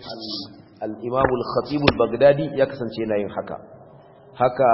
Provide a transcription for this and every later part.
al-imam al-khatib al-baghdadi ya kasance yana yin haka haka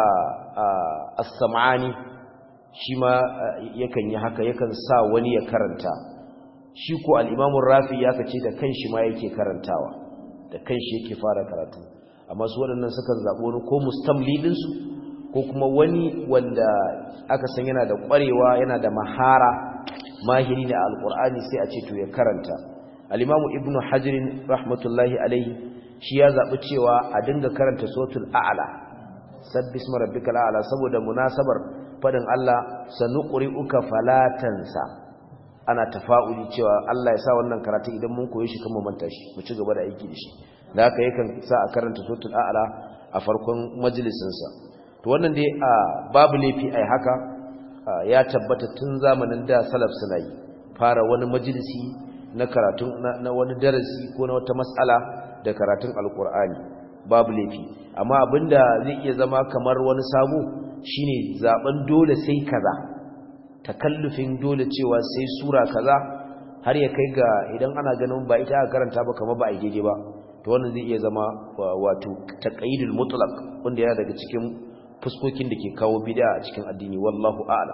as-sam'ani shi ma yakan yi haka yakan sa wani ya karanta shi ko al-imam rafi ya kace da kanshi ma yake karantawa da kanshi yake fara karatu amma su waɗannan sukan zaɓi wani ko mustamli ɗinsu ko kuma wani wanda aka san yana da ƙwarewa yana da mahara mahiri ne a alƙur'ani sai a ce to ya karanta al-imamu ibnu hajirin rahmatullahi alaihi shi ya zaɓi cewa a dinga karanta suratul a'la sabbis rabbikal a'la saboda munasabar fadin Allah sanuqri'uka falatansa ana tafa'uli cewa Allah ya sa wannan karatu idan mun koyi shi kan mu manta shi mu ci gaba da aiki da shi da haka yakan sa a karanta suratul a'la a farkon majalisin sa to wannan dai babu laifi ai haka ya tabbata tun zamanin da salaf suna yi fara wani majalisi na karatu na wani darasi ko na wata mas'ala da karatun alqur'ani babu laifi amma abinda zai iya zama kamar wani sabo shine zaben dole sai kaza takallufin dole cewa sai sura kaza har ya kai ga idan ana ganin ba ita aka karanta ba kamar ba a daidai ba to wannan zai iya zama wato taqayyidul mutlaq wanda yana daga cikin fuskokin da ke kawo bid'a a cikin addini wallahu a'lam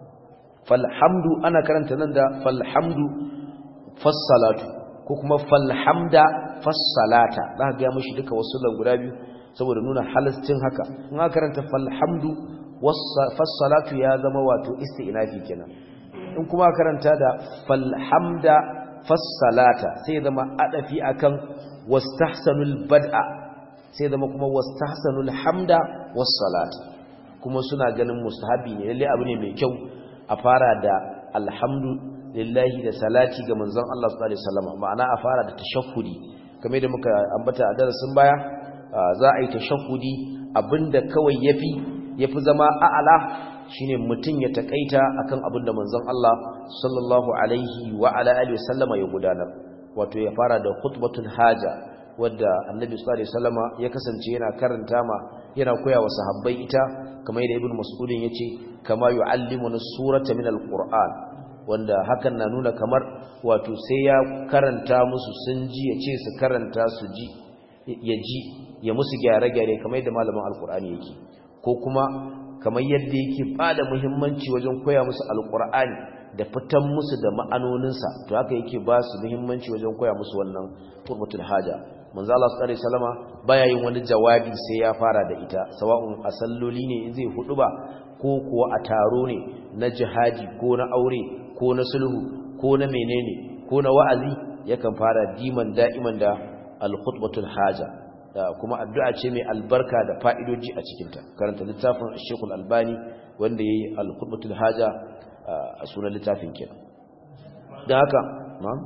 falhamdu ana karanta nan da falhamdu fassalatu ko kuma falhamda fassalata za ka ga mushi duka wasu lan guda biyu saboda nuna halastin haka in aka karanta falhamdu fassalatu ya zama wato isti'nafi kenan in kuma karanta da falhamda fassalata sai zama adafi akan wastahsanul bad'a sai zama kuma wastahsanul hamda wassalata kuma suna ganin mustahabi ne lalle abu ne mai kyau a fara da alhamdu lillahi da salati ga manzon Allah sallallahu alaihi wasallam ma'ana a fara da tashahhudi kamar da muka ambata a darasin baya za a yi tashahhudi abinda kawai yafi yafi zama a'ala shine mutun ya takaita akan abinda manzon Allah sallallahu alaihi wa ala alihi wasallama ya gudanar wato ya fara da khutbatul haja wadda annabi sallallahu alaihi wasallama ya kasance yana karanta ma yana koya wa sahabbai ita kamar yadda ibnu mas'udin yace kama yu'allimuna surata min alquran wanda hakan na nuna kamar wato sai ya karanta musu sun ji ya ce su karanta su ji ya ji ya musu gyare-gyare kamar yadda malamin alqur'ani yake ko kuma kamar yadda yake bada muhimmanci wajen koya musu alqur'ani da fitan musu da ma'anoninsa to haka yake ba su muhimmanci wajen koya musu wannan turbatul haja manzo Allah sallallahu alaihi wasallama baya yin wani jawabi sai ya fara da ita sawa'un a salloli ne in zai hudu ba ko kuwa a taro ne na jihadi ko na aure ko na sulhu ko na menene ko na wa'azi yakan fara diman da'iman da al-khutbatul haja kuma addu'a ce mai albarka da fa'idoji a cikin ta karanta littafin Sheikh Al-Albani wanda yayi al-khutbatul haja a sunan littafin kenan dan haka na'am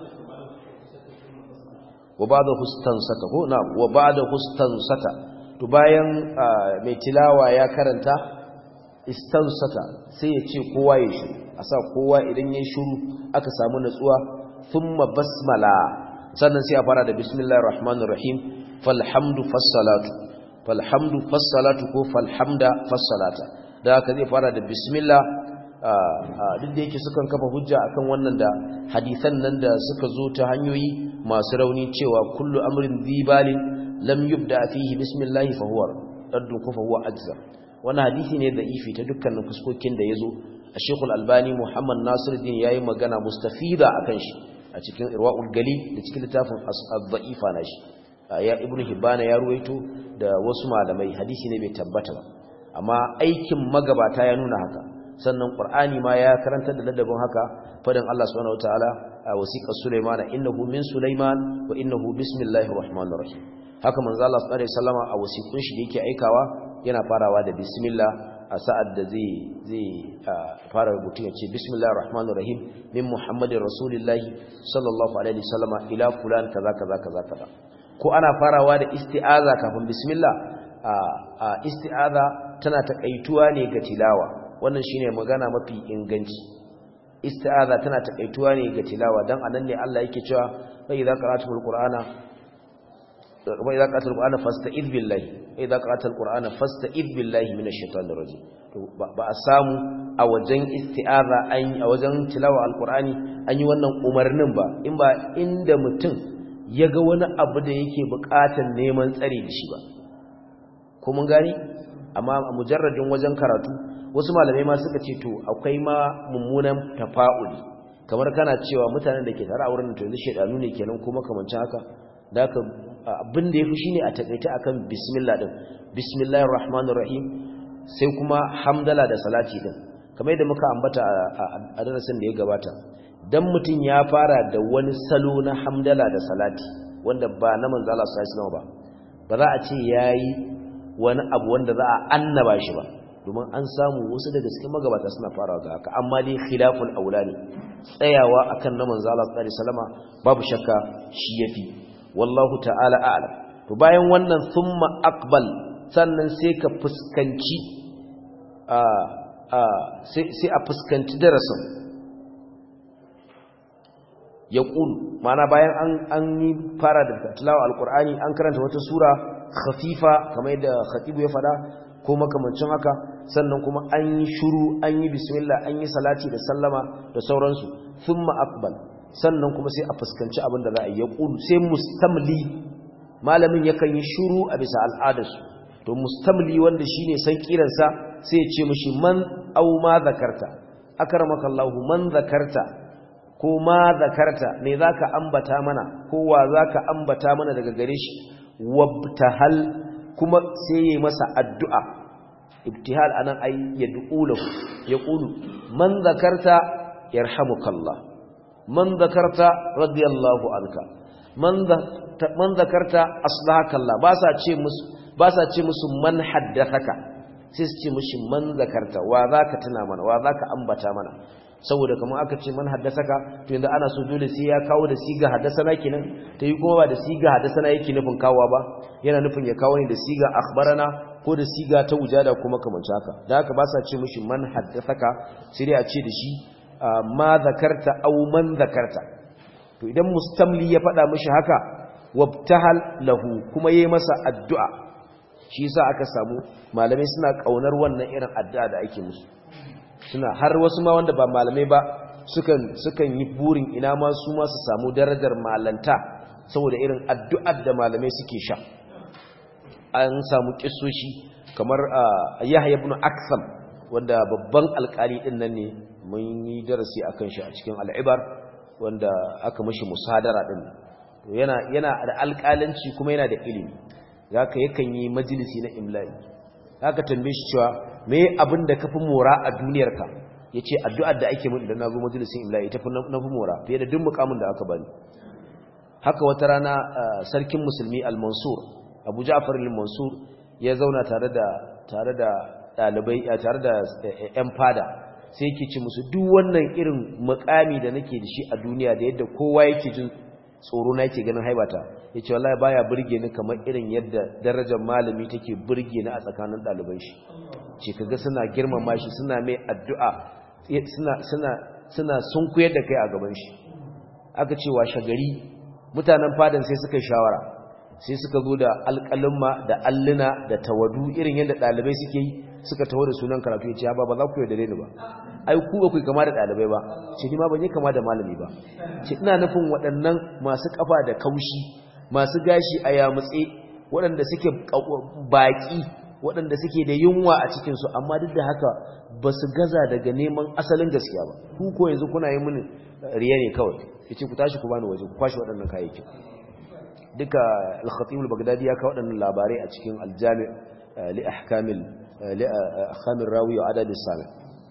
wa ba'da hustansata ko na'am wa ba'da hustansata to bayan mai tilawa ya karanta istansata sai ya ce kowa ya shiru a sa kowa idan ya shiru aka samu natsuwa thumma basmala sannan sai a fara da bismillahir rahmanir rahim falhamdu fassalatu falhamdu fassalatu ko falhamda fassalata da haka zai fara da bismillah duk da yake sukan kafa hujja akan wannan da hadisan nan da suka zo ta hanyoyi masu rauni cewa kullu amrin dhibalin lam yubda fihi bismillah fa huwa raddu fa huwa ajza wannan hadisi ne da ifi ta dukkanin fuskokin da yazo Sheikh Al-Albani Muhammad Nasiruddin yayi magana mustafida akan shi a cikin Irwaul Galil da cikin littafin As-Dha'ifa nashi ya Ibn Hibban ya ruwaito da wasu malamai hadisi ne bai tabbata ba amma aikin magabata ya nuna haka sannan Qur'ani ma ya karanta da ladabin haka fadin Allah subhanahu wataala a wasiqar Sulaiman innahu min Sulaiman wa innahu bismillahir rahmanir rahim haka manzo Allah sallallahu alaihi wasallama a wasiqun shi da yake aikawa yana farawa da bismillah a sa'ad da zai zai fara rubutu ya ce bismillahir rahmanir rahim min muhammadin rasulillahi sallallahu alaihi wasallama ila fulan kaza kaza kaza kaza ko ana farawa da isti'aza kafin bismillah a isti'aza tana takaituwa ne ga tilawa wannan shine magana mafi inganci isti'aza tana takaituwa ne ga tilawa dan anan ne Allah yake cewa fa idza qara'atul qur'ana wa idza qara'atul qur'ana fasta'id billahi wa idza qara'atul qur'ana fasta'id billahi minash shaitanir rajim to ba a samu a wajen isti'aza an a wajen tilawa alqur'ani an yi wannan umarnin ba in ba inda mutum ya ga wani abu da yake buƙatar neman tsare da shi ba ko mun gani amma a mujarradin wajen karatu wasu malamai ma suka ce to akwai ma mummunan tafa'uli kamar kana cewa mutanen da ke tare a wurin to yanzu shedanu ne kenan ko makamancin haka da haka abin da yafi shine a takaita akan bismillah din bismillahir rahmanir rahim sai kuma hamdala da salati din kamar yadda muka ambata a darasin da ya gabata dan mutum ya fara da wani salo na hamdala da salati wanda ba na manzo Allah sallallahu alaihi ba ba za a ce yayi wani abu wanda za a annaba shi ba domin an samu wasu daga cikin magabata suna farawa ga haka amma dai khilaful aula ne tsayawa akan na manzo Allah sallallahu alaihi wasallama babu shakka shi yafi wallahu ta'ala a'lam to bayan wannan thumma aqbal sannan sai ka fuskanci a a sai sai a fuskanci darasin ya ƙulu mana bayan an yi fara da tilawa alƙur'ani an karanta wata sura khafifa kamar yadda khatibu ya faɗa ko makamancin haka sannan kuma an yi shuru an yi bismillah an yi salati da sallama da sauransu thumma aqbal sannan kuma sai a fuskanci abin da za a yi ya ƙulu sai mustamli malamin yakan yi shuru a bisa al'adarsu to mustamli wanda shine san kiransa sai ya ce mishi man au ma zakarta akramakallahu man zakarta ko ma zakarta me zaka ambata mana ko wa zaka ambata mana daga gare shi wabtahal kuma sai yayi masa addu'a ibtihal anan ay yad'u lahu yaqulu man zakarta yarhamukallah man zakarta radiyallahu anka man man zakarta aslahakallah ba sa ce musu ba sa ce musu man haddathaka sai su ce mishi man zakarta wa zaka tuna mana wa zaka ambata mana saboda kamar aka ce man haddasaka to yanzu ana so dole sai ya kawo da siga haddasana kenan ta yi kuma ba da siga haddasana yake nufin kawowa ba yana nufin ya kawo ne da siga akhbarana ko da siga ta wujada kuma kamar haka da haka ba sa ce mishi man haddasaka sai dai a ce da shi ma zakarta aw man zakarta to idan mustamli ya faɗa mishi haka wabtahal lahu kuma yayi masa addu'a shi yasa aka samu malamai suna kaunar wannan irin addu'a da ake musu suna har wasu ma wanda ba malamai ba sukan sukan yi burin ina ma su ma su samu darajar malanta saboda irin addu'ar da malamai suke sha an samu kissoshi kamar Yahya ibn Aksam wanda babban alkali din nan ne mun yi darasi akan shi a cikin al'ibar wanda aka mishi musadara din to yana yana da alƙalanci kuma yana da ilimi haka yakan yi majalisi na imla'i haka tambaye shi cewa me abin da kafi mora a duniyarka yace addu'ar da ake min idan nazo majalisin imla'i tafi nafi mora fiye da duk mukamin da aka bani haka wata rana sarkin musulmi al-mansur Abu Ja'far al-Mansur ya zauna tare da tare da dalibai tare da ƴan fada sai yake ci musu duk wannan irin mukami da nake da shi a duniya da yadda kowa yake jin tsoro na yake ganin haibata yace wallahi baya burge ni kamar irin yadda darajar malami take burge ni a tsakanin daliban shi ce kaga suna girmama shi suna mai addu'a suna suna suna sunkuyar da kai a gaban shi aka ce wa shagari mutanen fadan sai suka shawara sai suka zo da alƙalumma da alluna da tawadu irin yadda ɗalibai suke yi suka taho da sunan karatu ya ce ba ba za ku yarda ni ba ai ku ba ku kama da ɗalibai ba ce ni ma ban yi kama da malami ba ce ina nufin waɗannan masu ƙafa da kaushi masu gashi a yamutse waɗanda suke baƙi waɗanda suke da yunwa a cikinsu amma duk da haka ba su gaza daga neman asalin gaskiya ba ku ko yanzu kuna yi mini riya ne kawai ya ce ku tashi ku bani waje ku kwashe waɗannan kayayyakin duka al-khatib al-baghdadi ya kawo waɗannan labarai a cikin al-jami' li ahkamil li ahkamir rawi wa adad as-sami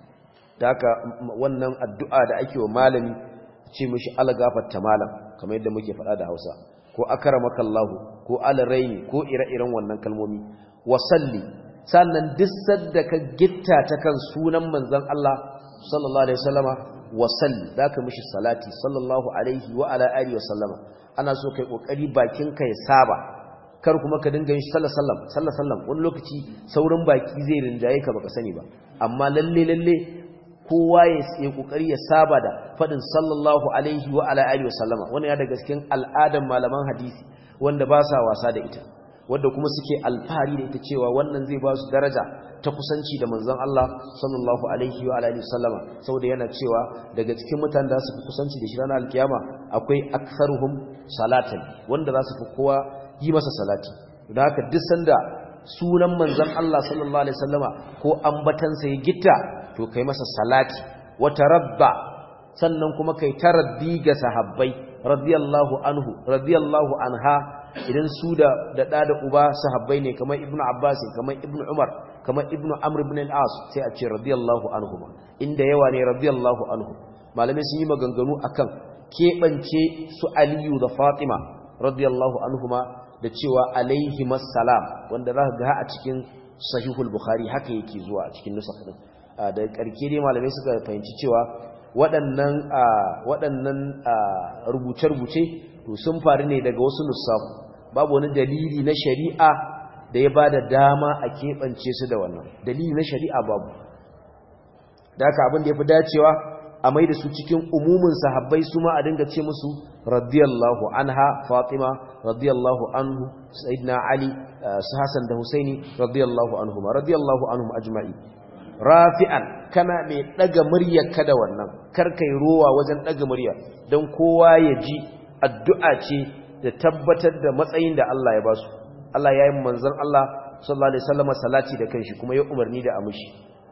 haka wannan addu'a da ake wa malami ce mishi algafatta malam kamar yadda muke faɗa da Hausa ko akramakallahu ko alraini ko ire-iren wannan kalmomi wasalli sannan duk sadda ka gitta ta kan sunan manzon Allah sallallahu alaihi wasallama wasalli zaka mishi salati sallallahu alaihi wa ala alihi wasallama ana so kai kokari bakin ka ya saba kar kuma ka dinga yin sallallahu sallam sallallahu sallam wani lokaci saurin baki zai rinjaye ka baka sani ba amma lalle lalle kowa ya yi kokari ya saba da fadin sallallahu alaihi wa ala alihi wasallama wannan ya daga cikin al'adan malaman hadisi wanda ba sa wasa da ita wanda kuma suke alfahari da ita cewa wannan zai ba su daraja ta kusanci da manzon Allah sallallahu alaihi wa alihi wasallama saboda yana cewa daga cikin mutanen da su fi kusanci da shi ranar alkiyama akwai aktharuhum salatan wanda za su fi kowa yi masa salati da haka duk sanda sunan manzon Allah sallallahu alaihi wasallama ko ambatansa ya gitta to kai masa salati wa tarabba sannan kuma kai taraddi ga sahabbai radiyallahu anhu radiyallahu anha idan su da da da uba sahabbai ne kamar ibnu abbas kamar ibnu umar kamar ibnu amr ibn al-as sai a ce radiyallahu anhuma inda yawa ne radiyallahu anhu malamai sun yi maganganu akan kebance su aliyu da fatima radiyallahu anhuma da cewa alaihi salam wanda za ga a cikin sahihul bukhari haka yake zuwa a cikin nusakh din da karke dai malamai suka fahimci cewa waɗannan waɗannan rubuce-rubuce to sun faru ne daga wasu nusafu babu wani dalili na shari'a da ya bada dama a keɓance su da wannan dalili na shari'a babu da haka abin da ya fi dacewa a mai da su cikin umumin sahabbai su ma a dinga ce musu radiyallahu anha fatima radiyallahu anhu sayyidina ali su hasan da husaini radiyallahu anhum radiyallahu anhum ajma'i rafi'an kana mai daga muryarka da wannan karkai rowa wajen daga murya don kowa ya ji addu'a ce da tabbatar da matsayin da Allah ya basu Allah ya yi manzon Allah sallallahu alaihi wasallam salati da kanshi kuma ya umarni da amushi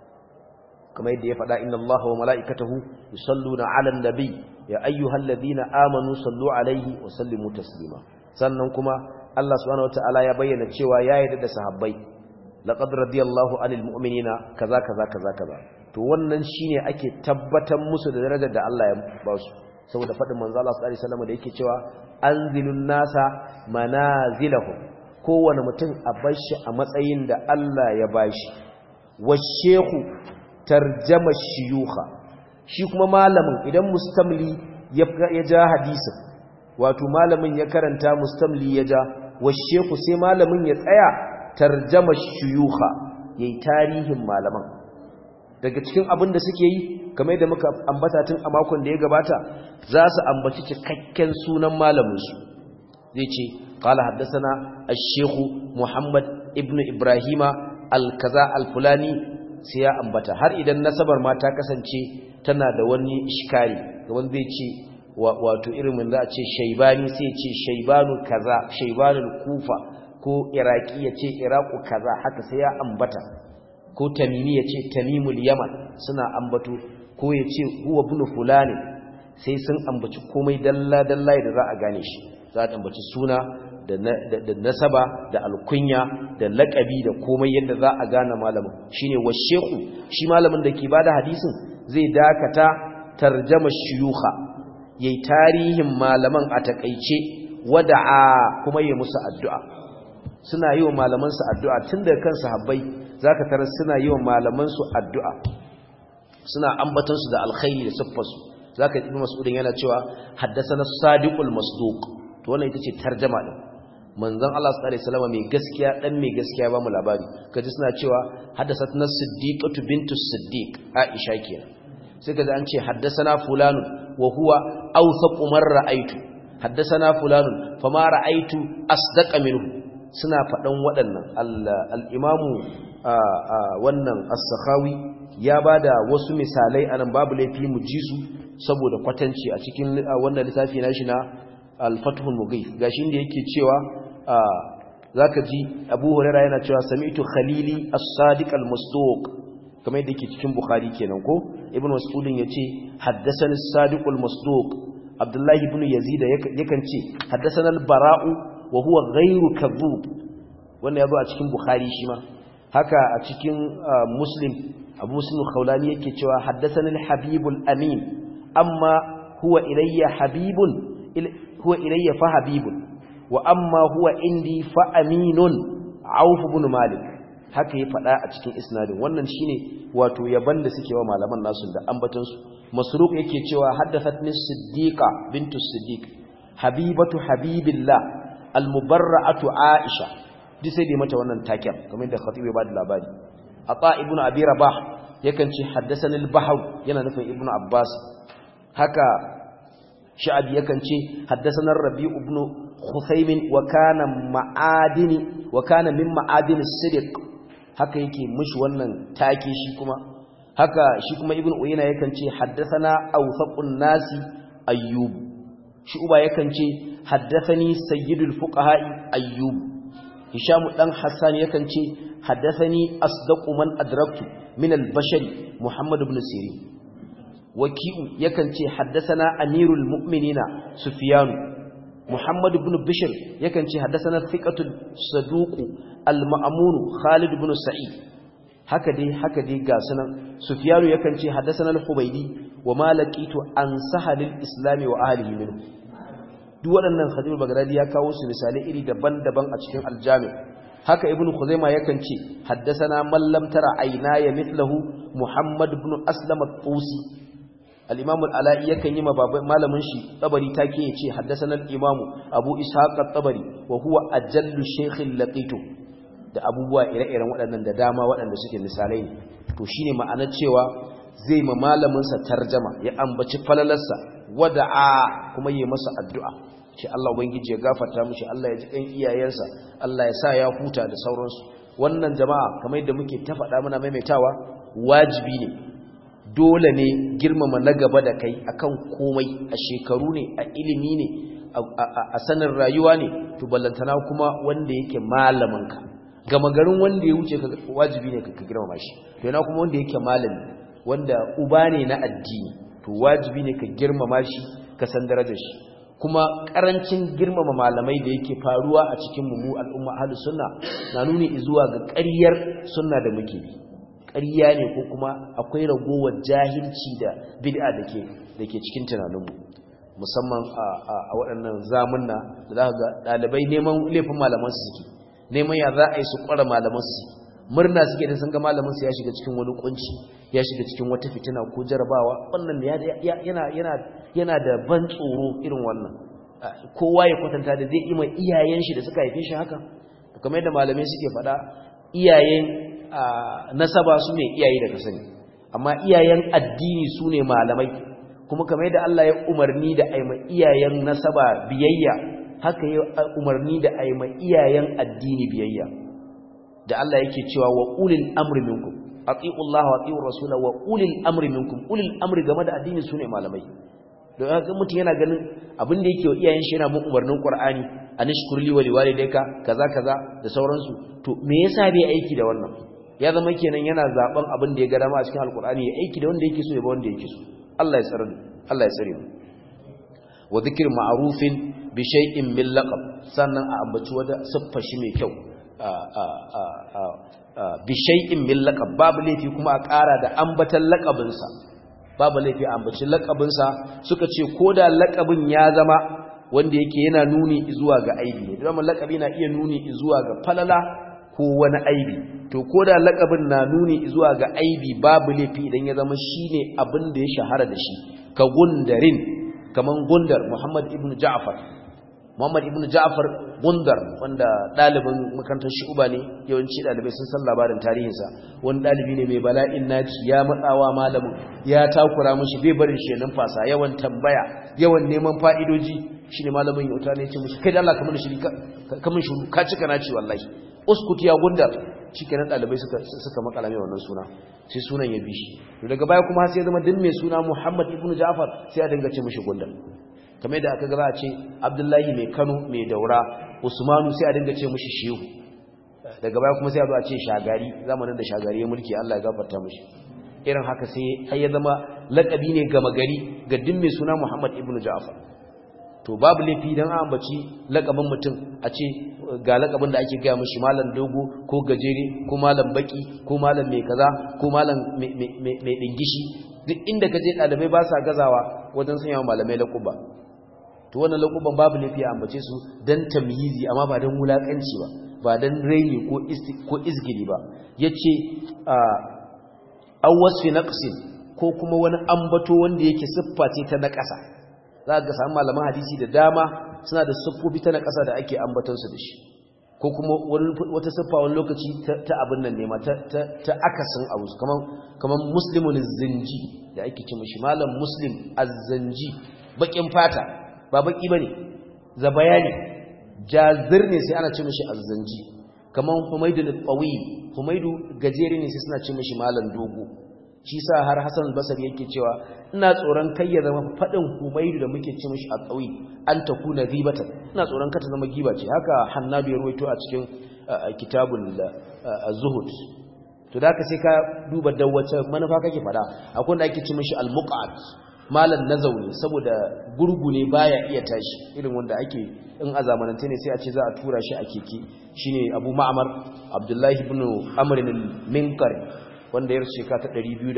kamar yadda ya faɗa inna Allah wa mala'ikatahu yusalluna 'alan nabi ya ayyuhalladhina amanu sallu alaihi wa sallimu taslima sannan kuma Allah subhanahu wataala ya bayyana cewa ya yarda da sahabbai laqad radiyallahu 'anil mu'minina kaza kaza kaza kaza to wannan shine ake tabbatar musu da darajar da Allah ya ba su saboda faɗin manzo Allah sallallahu alaihi wasallam da yake cewa anzilun nasa manazilahum kowane mutum a bashi a matsayin da Allah ya bashi washehu tarjama shiyuha shi kuma malamin idan mustamli ya ja hadisin wato malamin ya karanta mustamli ya ja washehu sai malamin ya tsaya tarjama shiyuha yayi tarihin malaman daga cikin abin da suke yi kamar yadda muka ambata tun a makon da ya gabata za su ambaci cikakken sunan malaminsu zai ce qala haddathana ash-shaykh muhammad ibnu ibrahima al-kaza al-fulani sai ya ambata har idan nasabar ma ta kasance tana da wani iskari wanda zai ce wato irin mun za a ce shaybani sai ce shaybanu kaza shaybanul kufa ko iraki ya ce iraku kaza haka sai ya ambata ko tamimi ya ce tamimul yaman suna ambato ko ya ce huwa ibn fulani sai sun ambaci komai dalla dalla da za a gane shi za a ambaci suna da nasaba da alkunya da lakabi da komai yadda za a gane malamin shine washehu shi malamin da ke bada hadisin zai dakata tarjama shuyukha yayi tarihin malaman a takeice wada'a kuma yayi musu addu'a suna yi wa malaman su addu'a tun daga kan sahabbai zaka tarar suna yi wa malaman su addu'a suna ambaton su da alkhairi da siffarsu zaka ibnu mas'udin yana cewa haddathana sadiqul masduq to wannan ita ce tarjama din manzon Allah sallallahu alaihi wasallam mai gaskiya dan mai gaskiya ba mu labari kaji suna cewa haddathatna siddiqatu bintu siddiq aisha kenan sai kaji an ce haddathana fulanun wa huwa awthaqu man ra'aytu haddathana fulanun fama ra'aytu asdaqa minhu suna fadan waɗannan al-imamu wannan as-sakhawi ya bada wasu misalai anan babu laifi mu ji su saboda kwatanci a cikin wannan littafi nashi na al-fathul mughith gashi inda yake cewa zaka ji Abu Hurairah yana cewa sami'tu khalili as-sadiq al-masduq kamar yadda yake cikin Bukhari kenan ko Ibn Mas'ud yace haddathani as-sadiq al-masduq Abdullah ibn Yazid yakan ce haddathana al-bara'u wa huwa ghayru kadhub wannan yazo a cikin Bukhari shi ma haka a cikin Muslim Abu Muslim al-Khawlani yake cewa haddathana al-habib al-amin amma huwa ilayya habibun huwa ilayya fa habibun wa amma huwa indi fa aminun auf ibn malik haka ya fada a cikin isnadin wannan shine wato yaban da suke wa malaman nasu da ambaton su masruq yake cewa haddathatni siddiqa bintu siddiq habibatu habibillah almubarra'atu aisha duk sai dai mata wannan taken kamar da khatib ya bada labari ata ibn abi rabah yakan ce haddathani al-bahr yana nufin ibn abbas haka sha'abi yakan ce haddathana rabi ibn Khuthaymin wa kana ma'adini wa kana min ma'adin sidiq haka yake mushi wannan take shi kuma haka shi kuma ibn uyayna yakan ce haddathana awthaqun nasi ayyub shi uba yakan ce haddathani sayyidul fuqaha ayyub hisham dan hassan yakan ce haddathani asdaqu man adraktu min al-bashar muhammad ibn sirin waki'u yakan ce haddathana amirul mu'minina sufyan muhammad ibn bishr yakan ce haddathana thiqatul saduq al-ma'mun khalid ibn sa'id haka dai haka dai ga sunan sufyanu yakan ce haddathana al-hubaydi wa ma laqitu an sahalil islami wa ahlihi minhu duk waɗannan khadim bagdadi ya kawo su misalai iri daban-daban a cikin aljami haka ibnu khuzaima yakan ce haddathana man lam tara aynaya mithluhu muhammad ibn aslam at-tusi al-imam al-ala'i yakan yi malamin shi tabari take yace haddathana al-imam abu ishaq at-tabari wa huwa ajallu shaykh laqitu da abubuwa ire-iren waɗannan da dama waɗanda suke misalai ne to shine ma'anar cewa zai ma malaminsa tarjama ya ambaci falalarsa wada'a kuma yi masa addu'a shi Allah ubangiji ya gafarta mishi Allah ya ji kan iyayensa Allah ya sa ya huta da sauransu wannan jama'a kamar yadda muke ta faɗa muna maimaitawa wajibi ne dole ne girmama na gaba da kai akan komai a shekaru ne a ilimi ne a sanin rayuwa ne to ballantana kuma wanda yake malaminka gama garin wanda ya wuce ka wajibi ne ka girmama shi to yana kuma wanda yake malami wanda uba ne na addini to wajibi ne ka girmama shi ka san darajar shi kuma karancin girmama malamai da yake faruwa a cikin mu al'umma ahlus sunna na nuni zuwa ga ƙaryar sunna da muke bi ƙarya ne ko kuma akwai ragowar jahilci da bid'a dake dake cikin tunaninmu musamman a waɗannan zamunna da za ga ɗalibai neman laifin malaman su suke neman ya za a yi su ƙwara malaman su murna suke da sun ga malamin su ya shiga cikin wani kunci ya shiga cikin wata fitina ko jarabawa wannan yana yana yana da ban tsoro irin wannan kowa ya kwatanta da zai ima iyayen shi da suka haife shi haka kamar yadda malamai suke faɗa iyayen nasaba su ne iyaye da ka sani amma iyayen addini su ne malamai kuma kamar yadda Allah ya umarni da aima iyayen nasaba biyayya haka ya umarni da aima iyayen addini biyayya da Allah yake cewa wa ulil amri minkum ati'u Allah wa ati'u rasula wa ulil amri minkum ulil amri game da addini sune malamai don haka mutum yana ganin abin da yake wa iyayen shi yana bin umarnin Qur'ani anishkurli wa liwalidayka kaza kaza da sauransu to me yasa bai aiki da wannan ya zama kenan yana zaben abin da ya ga dama a cikin alqur'ani ya aiki da wanda yake so ya ba wanda yake so Allah ya tsare Allah ya tsare mu wa dhikr ma'rufin bi shay'in min laqab sannan a ambaci wata siffa shi mai kyau bi shay'in min laqab babu laifi kuma a ƙara da ambatan laqabinsa babu laifi a ambaci laqabinsa suka ce koda laqabin ya zama wanda yake yana nuni zuwa ga aibi ne dan laqabi na iya nuni zuwa ga falala ko wani aibi to koda laqabin na nuni zuwa ga aibi babu laifi idan ya zama shine abin da ya shahara da shi ka gundarin kaman gundar Muhammad ibn Ja'far Muhammad ibn Ja'far Gundar wanda dalibin makarantar Shu'ba ne yawanci dalibai sun san labarin tarihinsa wani dalibi ne mai bala'in naci ya matsawa malamin ya takura mishi bai barin shi numfasa yawan tambaya yawan neman fa'idoji shine malamin ya uta ne ya ce mishi kai da Allah kamar shi kamar shi ka cika naci wallahi uskut ya Gundar shikenan dalibai suka suka makala mai wannan suna sai sunan ya bi shi daga baya kuma sai ya zama din mai suna Muhammad ibn Ja'far sai a dinga ce mishi Gundar kamar da aka ga za a ce abdullahi mai kano mai daura usmanu sai a dinga ce mushi shehu daga baya kuma sai a zo a ce shagari zamanin da shagari ya mulki allah ya gafarta mushi irin haka sai har ya zama lakabi ne gama gari ga din mai suna muhammad ibn ja'far to babu laifi dan an ambaci lakabin mutum a ce ga lakabin da ake gaya mushi malam dogo ko gajere ko malam baki ko malam mai kaza ko malam mai dingishi duk inda ka je ɗalibai ba sa gazawa wajen sanya malamai lakuba to wannan lakuban babu laifi a ambace su dan tamyizi amma ba dan wulakanci ba ba dan raini ko ko izgili ba yace aw wasfi naqsin ko kuma wani ambato wanda yake siffa ce ta naqasa za ka samu malaman hadisi da dama suna da siffofi ta naqasa da ake ambaton su da shi ko kuma wata siffa wani lokaci ta abin nan ne ma ta akasin abu kaman kaman muslimun zinji da ake ce mishi malam muslim az-zanji bakin fata ba baki bane za bayani jazir ne sai ana ce mishi azzanji kaman humaidu al-qawi humaidu gajere ne sai suna ce mishi malam dogo shi sa har Hassan al-Basri yake cewa ina tsoron kai ya zama fadin humaidu da muke ce mishi al-qawi an takuna ghibatan ina tsoron ka ta zama giba ce haka Hannabi ya ruwaito a cikin kitabul zuhud to da ka sai ka duba da wace manufa kake fada akwai wanda ake ce mishi al-muqad malan nazauni saboda gurgu ne baya iya tashi irin wanda ake in a zamanance ne sai a ce za a tura shi a keke shine Abu Ma'mar Abdullahi ibn Amr al-Minkar wanda ya rufe ta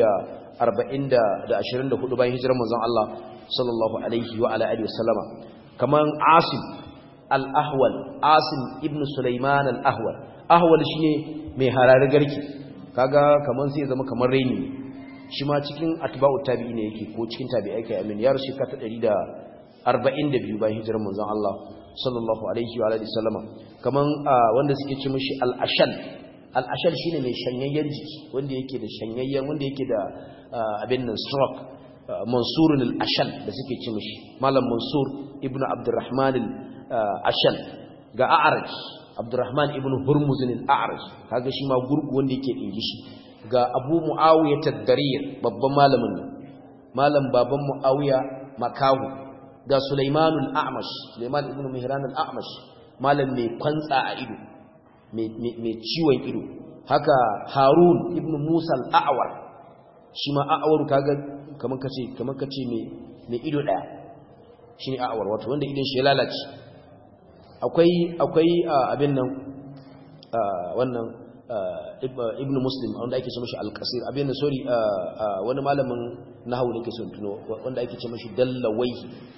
240 bayan hijirar manzon Allah sallallahu alaihi wa ala alihi wasallama kaman Asim al-Ahwal Asim ibn Sulaiman al-Ahwal Ahwal shine mai harare garki kaga kaman sai zama kamar raini shi ma cikin atba'u tabi'i ne yake ko cikin tabi'ai kai amin ya rushe ka ta 142 bayan hijirar manzon Allah sallallahu alaihi wa alihi sallama kaman wanda suke ce mishi al-ashal al-ashal shine mai shanyayyen jiki wanda yake da shanyayyen wanda yake da abin nan stroke mansur al-ashal da suke ce mishi malam mansur ibnu abdurrahman al-ashal ga a'raj abdurrahman ibnu hurmuz al-a'raj kaga shi ma gurgu wanda yake dingishi ga abu mu'awiya taddarir babban malamin nan malam baban mu'awiya makahu ga sulaimanul a'mash sulaiman ibn mihran al-a'mash malam mai kwantsa a ido mai ciwon ido haka harun ibn musa al-a'war shi ma a'war kaga kaman kace kaman kace mai mai ido daya shine a'war wato wanda idon shi ya lalace akwai akwai abin nan wannan ibn muslim wanda ake ce mashi alƙasir abin da sorry wani malamin nahawu ne ke son tuno wanda ake ce mashi dallawai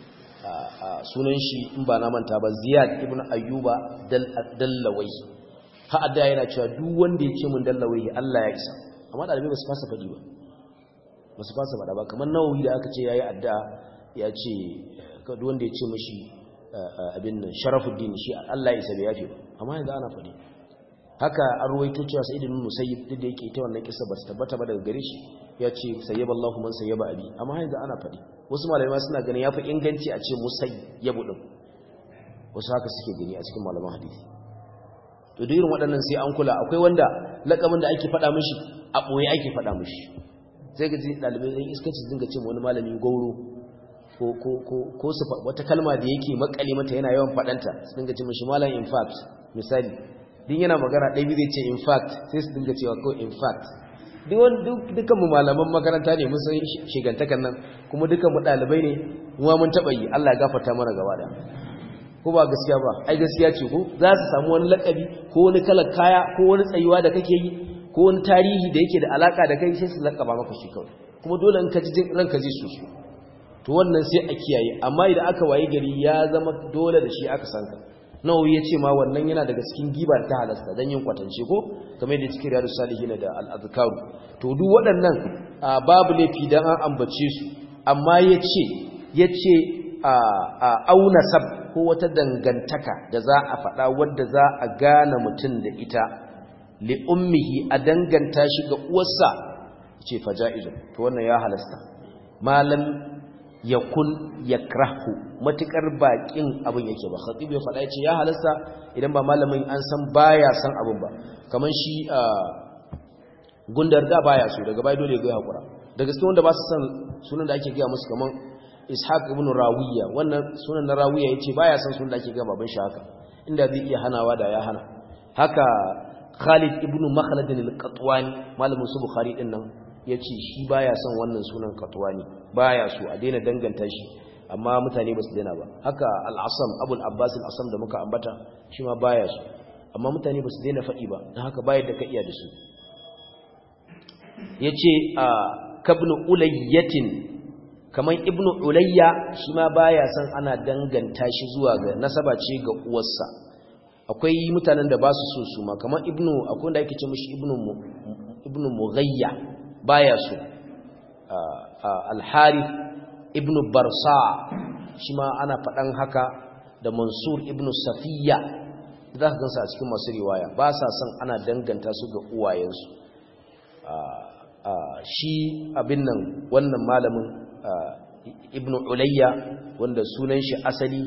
sunan shi in ba na manta ba ziyad ibn ayyuba dallawai ha'adda yana cewa duk wanda ya ce mun dallawai Allah ya isa amma ɗalibai ba su fasa faɗi ba ba su fasa faɗa ba kamar nawawi da aka ce ya yi adda ya ce duk wanda ya ce mashi abin nan sharafuddin shi Allah ya isa bai yafe ba amma yanzu ana faɗi haka an ruwaito cewa sai ibn musayyib duk da yake ita wannan kissa ba ta tabbata ba daga gare shi ya ce sayyaba Allahu man sayyaba abi amma yanzu ana faɗi wasu malamai suna ganin yafi inganci a ce musayyabu din wasu haka suke gani a cikin malaman hadisi to da irin waɗannan sai an kula akwai wanda lakabin da ake faɗa mishi a ɓoye ake faɗa mishi sai ga ɗalibai ɗan iskanci dinga ce wani malami gauro ko ko ko ko su wata kalma da yake makale mata yana yawan faɗanta su dinga ce mishi malam in fact misali din yana magana ɗaya zai ce in fact sai su dinga cewa ko in fact dukkan mu malaman makaranta ne mun san shigantakan nan kuma dukkan mu ɗalibai ne kuma mun taɓa yi Allah ya gafarta mana gaba da ko ba gaskiya ba ai gaskiya ce ko za su samu wani lakabi ko wani kalar kaya ko wani tsayuwa da kake yi ko wani tarihi da yake da alaka da kai sai su lakaba maka shi kawai kuma dole in ka ji ranka ji su su to wannan sai a kiyaye amma idan aka waye gari ya zama dole da shi aka san ka nawawi ya ce ma wannan yana daga cikin gibar ta halasta don yin kwatance ko kamar yadda cikin riyadu salihina da al'azkaru to duk waɗannan babu laifi don an ambace su amma ya ce ya ce auna sab ko wata dangantaka da za a faɗa wadda za a gane mutum da ita li'ummihi a danganta shi ga uwarsa ce faja'izun to wannan ya halasta malam yakun yakrahu matukar bakin abin yake ba khatib ya faɗa yace ya halasta idan ba malamin an san baya san abin ba kaman shi gundar da baya so daga bai dole ya hakura da gaske wanda ba su san sunan da ake ga musu kaman ishaq ibn rawiya wannan sunan na rawiya yace baya san sunan da ake ga baban shi haka inda zai iya hanawa da ya hana haka Khalid ibn Makhlad al-Qatwani malamin su Bukhari din nan yace shi baya son wannan sunan Qatwani baya so a daina danganta shi amma mutane ba su daina ba haka al-Asam Abu al-Abbas al-Asam da muka ambata shi ma baya so amma mutane ba su daina faɗi ba dan haka bayar da ka iya da su yace a kabnu ulayyatin kaman ibnu ulayya shi ma baya son ana danganta shi zuwa ga nasaba ce ga uwarsa akwai mutanen da ba su so su ma kamar ibnu akwai wanda ake ce mishi ibnu ibnu mughayya baya so al-harith ibnu barsa shi ma ana faɗan haka da mansur ibnu safiya za ka gansa a cikin masu riwaya ba sa son ana danganta su ga uwayensu shi abin nan wannan malamin ibnu ulayya wanda sunan shi asali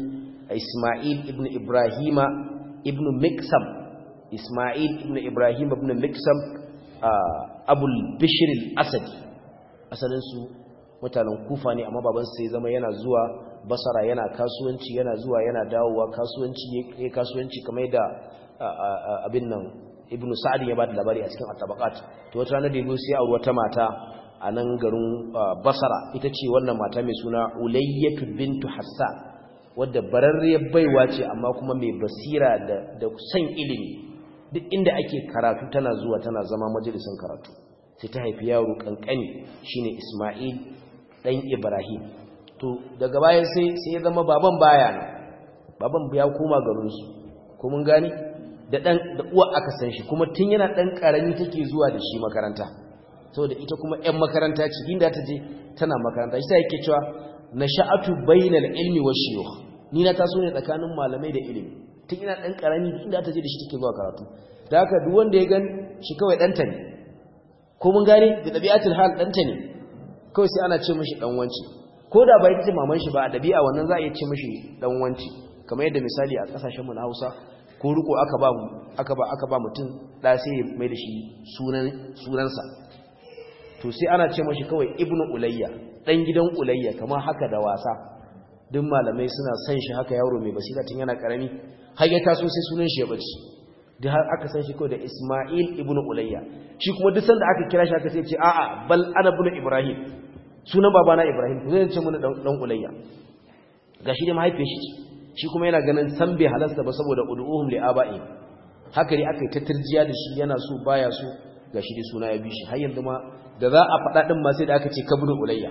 Isma'il ibn Ibrahima ibn Miksam Isma'il ibn Ibrahim ibn Miksam Abul Bishr al-Asadi asalin su mutanen Kufa ne amma baban sai zama yana zuwa Basra yana kasuwanci yana zuwa yana dawowa kasuwanci ya kasuwanci kamar da abin nan Ibn Sa'd ya ba da labari a cikin at-Tabaqat to wata ranar da yabo sai aure wata mata a nan garin Basra ita ce wannan mata mai suna Ulayyatu bintu Hassan wadda bararriyar baiwa ce amma kuma mai basira da da san ilimi duk inda ake karatu tana zuwa tana zama majalisin karatu sai ta haifi yaro kankani shine Isma'il dan Ibrahim to daga baya sai sai ya zama baban baya nan baban ya koma garin su ko mun gani da dan da uwa aka san shi kuma tun yana dan karami take zuwa da shi makaranta saboda ita kuma ƴan makaranta ce inda ta je tana makaranta shi sai yake cewa nasha'atu bainal ilmi wash shuyukh ni na taso ne tsakanin malamai da ilimi tun ina dan karami inda ta je da shi take zuwa karatu da haka duk wanda ya gani shi kawai danta ne ko mun gane da dabi'atul hal danta ne kawai sai ana ce mishi dan wanci ko da bai tace maman shi ba a dabi'a wannan za a iya ce mishi dan wanci kamar yadda misali a kasashen mu na Hausa ko riko aka ba aka ba aka ba mutum da sai mai da shi sunan sunansa to sai ana ce mashi kawai ibnu ulayya dan gidan ulayya kamar haka da wasa duk malamai suna san shi haka yaro mai basira tun yana karami har ya taso sai sunan shi ya bace duk har aka san shi kawai da isma'il ibnu ulayya shi kuma duk sanda aka kira shi aka sai ce a'a bal ana ibnu ibrahim sunan babana ibrahim to zai ce mun dan dan ulayya gashi dai mahaifiyar shi shi kuma yana ganin san bai halasta ba saboda ud'uhum li aba'i haka ne aka yi ta turjiya da shi yana so baya so gashi dai suna ya bi shi har yanzu ma da za a faɗa ɗin ma sai da aka ce kabru ulayya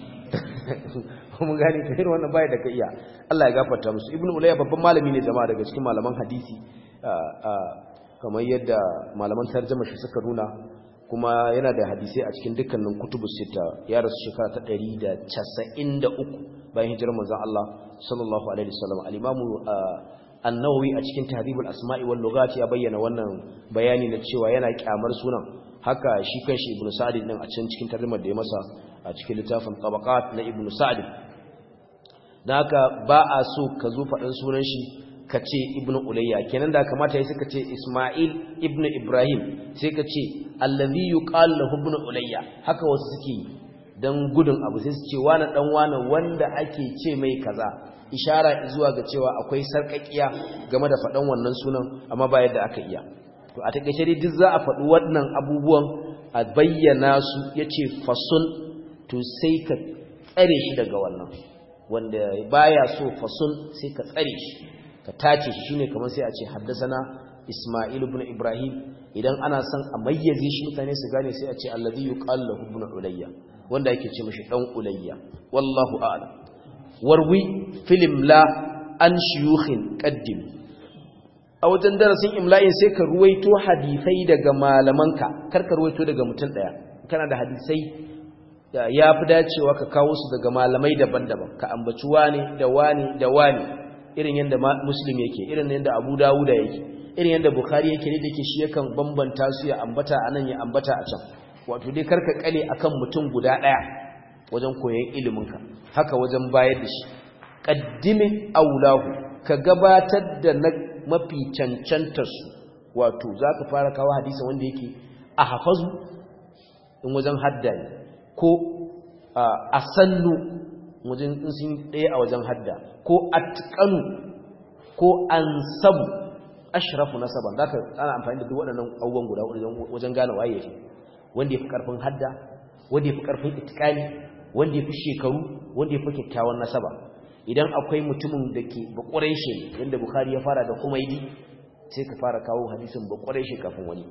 mun gane ta irin wannan baya da ka iya Allah ya gafarta musu ibnu ulayya babban malami ne jama'a daga cikin malaman hadisi kamar yadda malaman tarjuma shi suka nuna kuma yana da hadisai a cikin dukkanin kutubus sita ya rasu shekara ta 193 bayan hijirar manzon Allah sallallahu alaihi wasallam al-imamu an-nawawi a cikin tahribul asma'i wal lughat ya bayyana wannan bayani na cewa yana kyamar sunan haka shi kanshi ibnu sa'd din a cikin cikin tarjumar da ya masa a cikin littafin tabaqat na ibnu sa'd dan haka ba a so ka zo faɗan sunan shi ka ce ibnu ulayya kenan da kamata yayi suka ce isma'il ibnu ibrahim sai ka ce allazi yuqal lahu ibnu ulayya haka wasu suke dan gudun abu sai su ce wani dan wani wanda ake ce mai kaza ishara zuwa ga cewa akwai sarkakiya game da faɗan wannan sunan amma ba yadda aka iya to a takeice dai duk za a faɗi wannan abubuwan a bayyana su yace fasun to sai ka tsare shi daga wannan wanda baya so fasun sai ka tsare shi ka tace shi shine kamar sai a ce haddasana Isma'il ibn Ibrahim idan ana son a mayyaze shi mutane su gane sai a ce alladhi yuqal lahu ibn Ulayya wanda yake ce mishi dan Ulayya wallahu a'lam warwi filim la an shuyukhin qaddim a wajen darasin imla'in sai ka ruwaito hadisai daga malamanka kar ka ruwaito daga mutum daya kana da hadisai ya fi dacewa ka kawo su daga malamai daban-daban ka ambaci wani da wani da wani irin yadda muslim yake irin yadda abu dawuda yake irin yadda bukhari yake ne da ke shi yakan bambanta su ya ambata a nan ya ambata a can wato dai karka kale akan mutum guda ɗaya wajen koyon iliminka haka wajen bayar da shi ƙaddimin aulahu ka gabatar da na mafi cancantarsu wato za ka fara kawo hadisa wanda yake a hafazu in wajen hadda ne ko a sannu wajen in sun ɗaya a wajen hadda ko atqanu ko ansabu ashrafu nasaban zaka ana amfani da duk waɗannan abubuwan guda wajen gane waye yake wanda yafi karfin hadda wanda yafi karfin itqani wanda yafi shekaru wanda yafi kyakkyawan nasaba idan akwai mutumin da ke bakurai shi yanda bukhari ya fara da kumaidi sai ka fara kawo hadisin bakurai shi kafin wani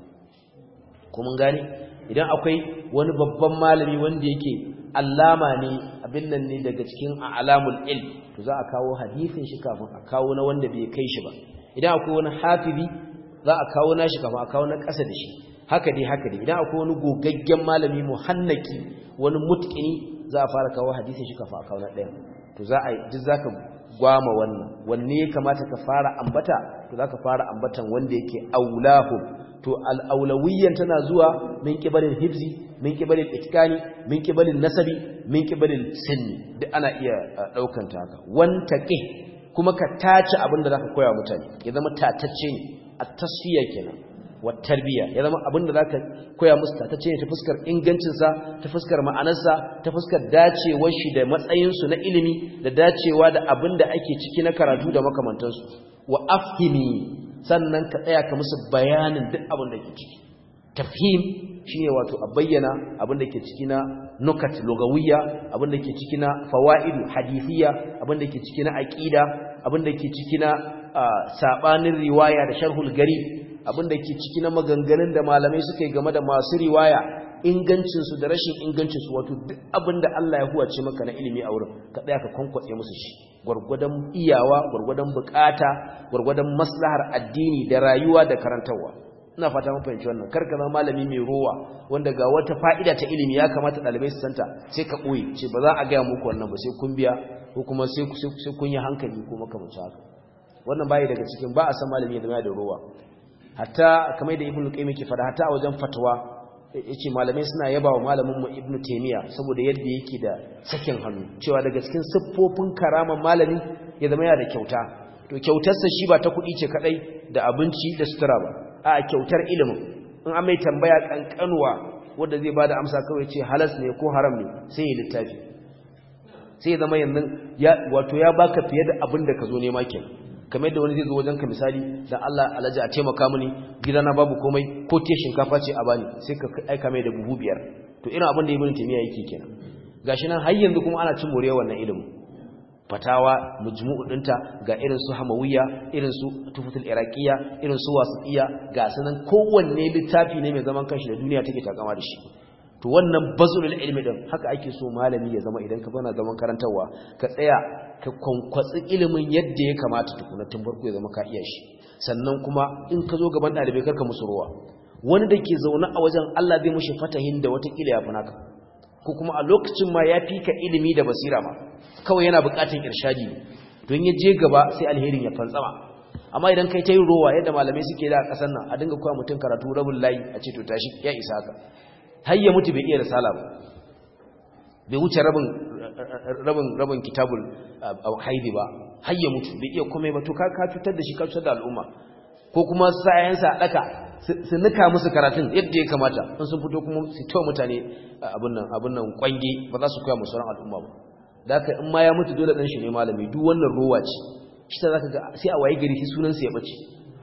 kuma gane idan akwai wani babban malami wanda yake allama ne abin nan ne daga cikin alamul ilm to za a kawo hadisin shi kafin a kawo na wanda bai kai shi ba idan akwai wani hafizi za a kawo nashi kafin a kawo na ƙasa da shi haka dai haka dai idan akwai wani gogaggen malami muhannaki wani mutqini za a fara kawo hadisin shi kafin a kawo na ɗaya to za a duk zaka gwama wannan wanne ya kamata ka fara ambata to zaka fara ambatan wanda yake aulahu to al'aulawiyyan tana zuwa min kibalin hibzi min kibalin itkani min kibalin nasabi min kibalin sinni duk ana iya daukan ta haka wanta ke kuma ka tace abin da zaka koya mutane ya zama tatacce ne a tasfiya kenan wa tarbiya ya zama abin da zaka koya musu tatacce ne ta fuskar ingancin sa ta fuskar ma'anarsa ta fuskar dacewar shi da matsayin su na ilimi da dacewa da abin da ake ciki na karatu da makamantansu wa afhimi sannan ka tsaya ka musu bayanin duk abin da ke ciki tafhim shine wato a bayyana abin da ke ciki na nukat lugawiyya abin da ke ciki na fawaidu hadithiyya abin da ke ciki na aqida abin da ke ciki na sabanin riwaya da sharhul gari abin da ke ciki na maganganun da malamai suka yi game da masu riwaya ingancin su da rashin ingancin su wato duk abin da Allah ya huwace maka na ilimi a wurin ka tsaya ka kwankwatse musu shi gurgurdan iyawa gurgurdan bukata gurgurdan maslahar addini da rayuwa da karantarwa ina fata mun fahimci wannan kar ka zama malami mai rowa wanda ga wata fa'ida ta ilimi ya kamata dalibai su santa sai ka boye ce ba za a ga muku wannan ba sai kun biya ko kuma sai sai kun yi hankali ko makamancin haka wannan bai daga cikin ba a san malami da mai da rowa hatta kamar da ibnu qayyim yake fada hatta a wajen fatwa yace malamai suna yaba wa malamin mu ibnu taymiya saboda yadda yake da sakin hannu cewa daga cikin siffofin karaman malami ya zama yana da kyauta to kyautarsa shi ba ta kuɗi ce kadai da abinci da sutura ba a kyautar ilimin in an mai tambaya kankanuwa wanda zai bada amsa kawai ce halas ne ko haram ne sai ya littafi sai ya zama yanzu wato ya baka fiye da abin da ka zo nema kenan kamar yadda wani zai zo wajenka misali dan Allah alaji a taimaka mini gidana babu komai ko te shinkafa ce a bani sai ka aika mai da buhu biyar to irin abin da ibn taymiya yake kenan gashi nan har yanzu kuma ana cin more wannan ilimin fatawa mujmu'u dinta ga irin su hamawiyya irin su tufutul iraqiyya irin su wasiyya ga sanan kowanne littafi ne mai zaman kanshi da duniya take takama da shi to wannan bazulul ilmi din haka ake so malami ya zama idan ka bana zaman karantawa ka tsaya ka kwankwatsi ilimin yadda ya kamata tukuna tun farko ya zama ka iya shi sannan kuma in ka zo gaban dalibai karka musu ruwa wani da ke zaune a wajen Allah zai mushi fatahin da wata kila ya fi naka ko kuma a lokacin ma ya fi ka ilimi da basira ma kawai yana bukatun irshadi don ya je gaba sai alherin ya fantsama amma idan kai ta yi rowa yadda malamai suke da a ƙasar nan a dinga koya mutum karatu rabin layi a ce to tashi ya isa haka har ya mutu bai iya risala ba bai wuce rabin rabin rabin kitabul haidi ba har ya mutu bai iya komai ba to ka ka cutar da shi ka cutar da al'umma ko kuma sayansa a daka su nika musu karatun yadda ya kamata in sun fito kuma su tawa mutane abin nan abin nan kwange ba za su koya musu ran al'umma ba da haka in ma ya mutu dole dan shi ne malami duk wannan ruwa ce shi ta zaka ga sai a waye gari shi sunan sa ya bace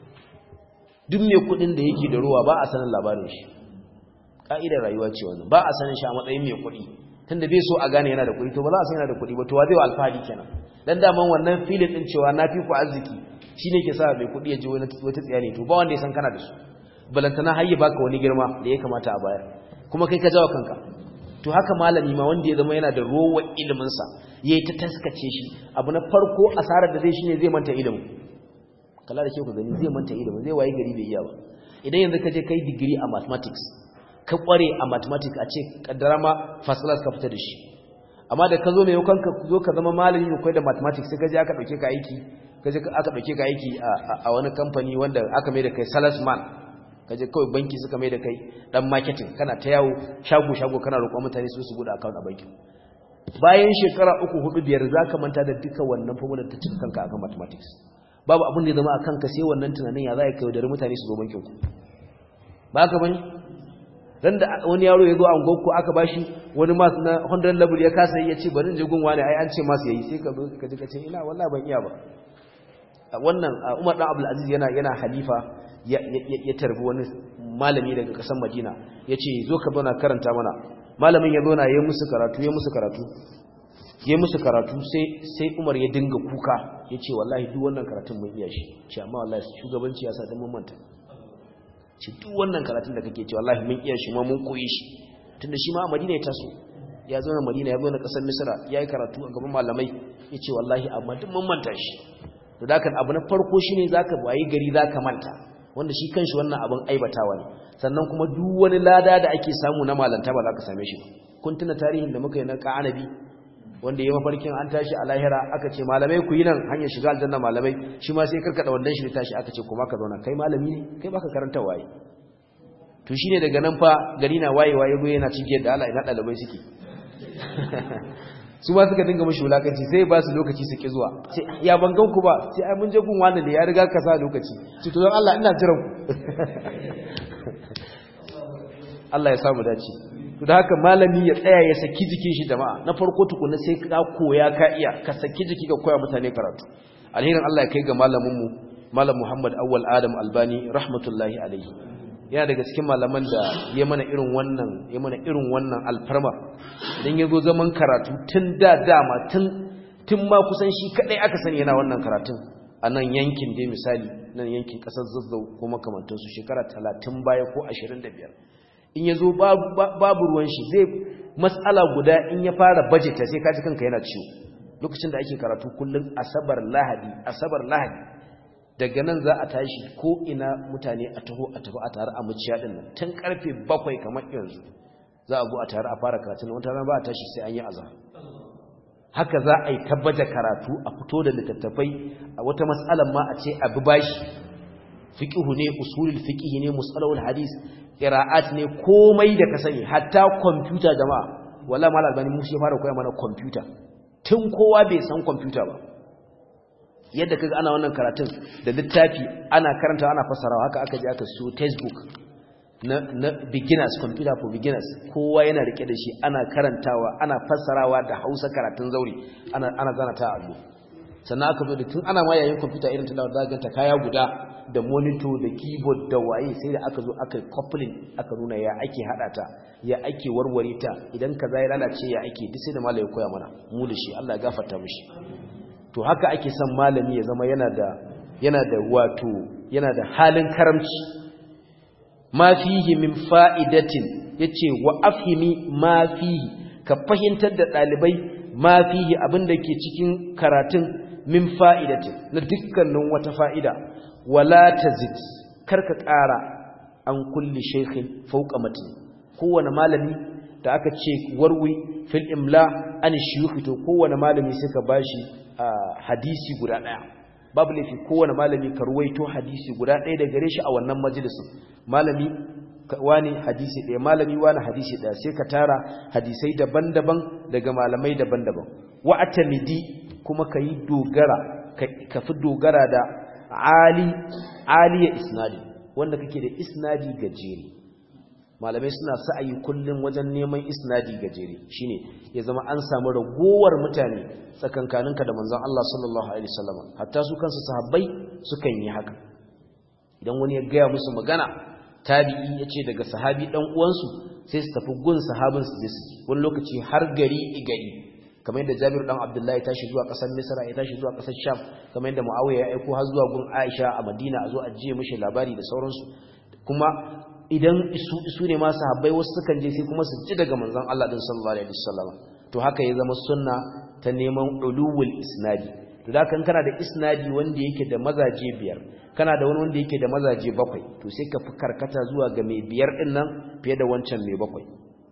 duk mai kudin da yake da ruwa ba a sanin labarin shi ka'idar rayuwa ce wannan ba a sanin shi a matsayin mai kudi tunda bai so a gane yana da kudi to ba za a san yana da kudi ba to wa zai wa alfahari kenan dan daman wannan filin din cewa na fi ku arziki shine ke sa mai kudi ya ji wata tsiya ne to ba wanda ya san kana da su balantana har ya baka wani girma da ya kamata a bayar kuma kai ka jawo kanka to haka malami ma wanda ya zama yana da rowa iliminsa ya yi ta taskace shi abu na farko asarar da zai shi ne zai manta ilimin kala da kyau ka gani zai manta ilimin zai waye gari bai iya ba idan yanzu ka je kai digiri a mathematics ka kware a mathematics a ce kaddara ma first class ka fita da shi amma da ka zo mai yaukan ka zo ka zama malami mai koyar da mathematics sai ka je aka dauke ka aiki ka je aka dauke ka aiki a wani kamfani wanda aka mai da kai salesman kaje kawai banki suka mai da kai dan marketing kana ta yawo shago shago kana roƙon mutane su su bude account a banki bayan shekara uku hudu biyar zaka manta da duka wannan formula ta cin kanka akan mathematics babu abin da ya zama akan ka sai wannan tunanin ya za ka yaudari mutane su zo bankin ku ba ka bane dan da wani yaro ya zo a gonku aka bashi wani mas na 100 level ya kasa yi ya ce bari in je gun wani ai an ce mas yayi sai ka zo ka ji ka ce ina wallahi ban iya ba wannan Umar dan Abdul Aziz yana yana halifa ya tarbi wani malami daga ƙasar Madina ya ce zo ka zauna karanta mana malamin ya zauna ya musu karatu ya musu karatu ya musu karatu sai Umar ya dinga kuka ya ce wallahi duk wannan karatun mun iya shi ce amma wallahi shugabanci ya sa dan mun manta ce duk wannan karatun da kake ce wallahi mun iya shi ma mun koyi shi tunda shi ma a Madina ya taso ya zauna Madina ya zauna ƙasar Misra ya yi karatu a gaban malamai ya ce wallahi amma duk mun manta shi to da abu na farko shine zaka wayi gari zaka manta wanda shi kanshi wannan abin aibatawa ne sannan kuma duk wani lada da ake samu na malanta ba za ka same shi ba kun tuna tarihin da muka yi na ka'anabi wanda ya mafarkin an tashi a lahira aka ce malamai ku yi nan hanyar shiga aljanna malamai shi ma sai karkada wannan shi tashi aka ce kuma ka zauna kai malami ne kai baka karanta waye to shine daga nan fa gari na waye waye go yana cike da Allah ina dalibai suke su ma suka dinga mashi wulakanci sai ba su lokaci su ki zuwa ce ya ban gan ku ba sai ai mun je gun wani da ya riga ka sa lokaci ce to don Allah ina jiran ku Allah ya samu dace to da haka malami ya tsaya ya saki jikin shi jama'a na farko tukuna sai ka koya ka iya ka saki jiki ka koya mutane karatu alherin Allah ya kai ga malamin mu malam Muhammad Awwal Adam Albani rahmatullahi alaihi yana daga cikin malaman da ya mana irin wannan ya mana irin wannan alfarma idan yazo zaman karatu tun da dama tun tun ma kusan shi kadai aka sani yana wannan karatun a nan yankin dai misali nan yankin kasar Zazzau ko makamantansu shekara 30 baya ko 25 in ya zo babu ruwan shi zai matsala guda in ya fara bajeta sai kaji kanka yana ciwo lokacin da ake karatu kullum asabar lahadi asabar lahadi daga nan za a tashi ko ina mutane a taho a tafi a tare a muciya din nan tun karfe bakwai kamar yanzu za a go a tare a fara karatu na wata ba a tashi sai an yi azhar haka za a yi tabbaja karatu a fito da littattafai a wata matsalar ma a ce abu bashi fiqhu ne usulul fiqh ne musalahul hadis qira'at ne komai da ka sani hatta computer jama'a wala mal albani mushi fara koya mana computer tun kowa bai san computer ba yadda kaga ana wannan karatun da littafi ana karanta ana fasarawa haka aka je aka siyo textbook na na beginners computer for beginners kowa yana rike da shi ana karantawa ana fassarawa da Hausa karatun zauri ana ana zana ta allo sannan aka zo da tun ana ma yayin computer irin ta da ganta kaya guda da monitor da keyboard da waye sai da aka zo aka coupling aka nuna ya ake hada ta ya ake warware ta idan kaza ya lalace ya ake duk sai da malami koya mana mu da shi Allah ya gafarta mishi to haka ake son malami ya zama yana da yana da wato yana da halin karamci ma fihi min fa'idatin yace wa afhimi ma fihi ka fahimtar da dalibai ma fihi abinda ke cikin karatun min fa'idatin na dukkanin wata fa'ida wala tazid karka ƙara an kulli shaykhin fawqa matni kowane malami da aka ce warwi fil imla an shuyukh to kowane malami suka bashi hadisi guda daya babu laifi kowane malami ka ruwaito hadisi guda daya da gare shi a wannan majalisin malami wani hadisi daya malami wani hadisi daya sai ka tara hadisai daban-daban daga malamai daban-daban wa atamidi kuma kayi dogara ka fi dogara da ali aliya isnadi wanda kake da isnadi gajere malamai suna sa'ayi kullum wajen neman isnadi gajere shine ya zama an samu ragowar mutane tsakankaninka da manzon Allah sallallahu alaihi wasallam hatta su kansu sahabbai sukan yi haka idan wani ya gaya musu magana tabi'i yace daga sahabi dan uwansu sai su tafi gun sahabin su je su ji wani lokaci har gari i gari kamar yadda Jabir dan Abdullah ya tashi zuwa kasar Misra ya tashi zuwa kasar Sham kamar yadda Muawiya ya aiko har zuwa gun Aisha a Madina a zo a jiye mishi labari da sauransu kuma idan isu isu ne ma sahabbai wasu sukan je sai kuma su ji daga manzon Allah din sallallahu alaihi wasallam to haka ya zama sunna ta neman uluwul isnadi to da kan kana da isnadi wanda yake da mazaje biyar kana da wani wanda yake da mazaje bakwai to sai ka fi karkata zuwa ga mai biyar din nan fiye da wancan mai bakwai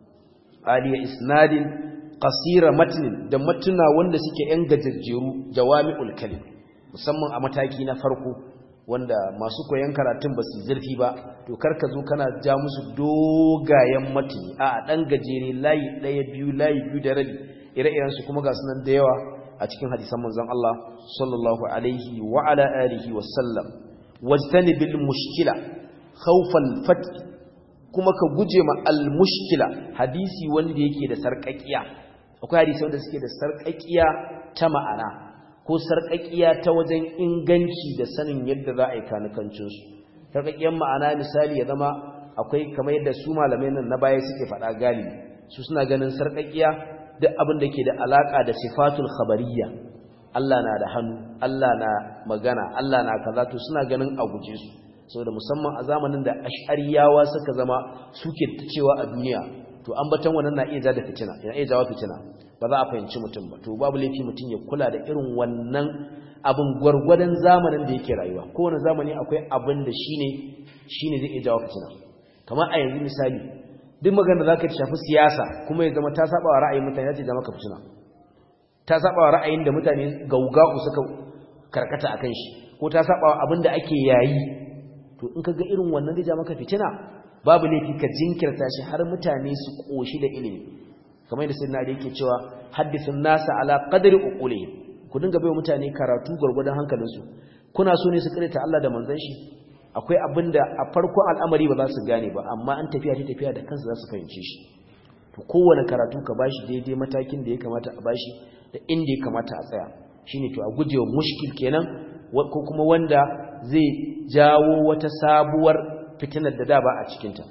aliya isnadin qasira matnin da matuna wanda suke yan gajejjeru jawami'ul kalim musamman a mataki na farko wanda masu koyon karatun ba su zurfi ba to karka zo kana ja musu dogayen matini a dan gajere layi daya biyu layi biyu da rabi ire-iren su kuma ga sunan da yawa a cikin hadisan manzon Allah sallallahu alaihi wa ala alihi wa sallam wajtanibil mushkila khawfal fath kuma ka guje ma al mushkila hadisi wanda yake da sarƙaƙiya akwai hadisi wanda suke da sarƙaƙiya ta ma'ana ko sarƙaƙiya ta wajen inganci da sanin yadda za a yi kanukancinsu sarƙaƙiyar ma'ana misali ya zama akwai kamar yadda su malamai nan na baya suke faɗa galibi su suna ganin sarƙaƙiya duk abin da ke da alaƙa da sifatul khabariyya Allah na da hannu Allah na magana Allah na kaza to suna ganin a guje su saboda musamman a zamanin da ash'ariyawa suka zama suke ta cewa a duniya to ambaton wannan na iya da fitina yana iya jawo fitina ba za a fahimci mutum ba to babu laifi mutum ya kula da irin wannan abin gwargwadon zamanin da yake rayuwa kowane zamani akwai abin da shine shine zai iya jawo fitina kamar a yanzu misali duk magana da zaka shafi siyasa kuma ya zama ta saba wa ra'ayin mutane ya ce zama ka fitina ta saba wa ra'ayin da mutane gaugau suka karkata akan shi ko ta saba wa abin da ake yayi to in ka ga irin wannan zai ja maka fitina babu laifi ka jinkirta shi har mutane su koshi da ilimi kamar yadda sayyidina Ali yake cewa hadithun nasa ala qadri uqulihim ku dinga bai mutane karatu gurgurdan hankalinsu kuna so ne su karanta Allah da manzon shi akwai abinda a farkon al'amari ba za su gane ba amma an tafiya ta tafiya da kansu za su fahimce shi to kowane karatu ka bashi daidai matakin da ya kamata a bashi da inda ya kamata a tsaya shine to a gujewa mushkil kenan ko kuma wanda zai jawo wata sabuwar fitinar da da ba a cikinta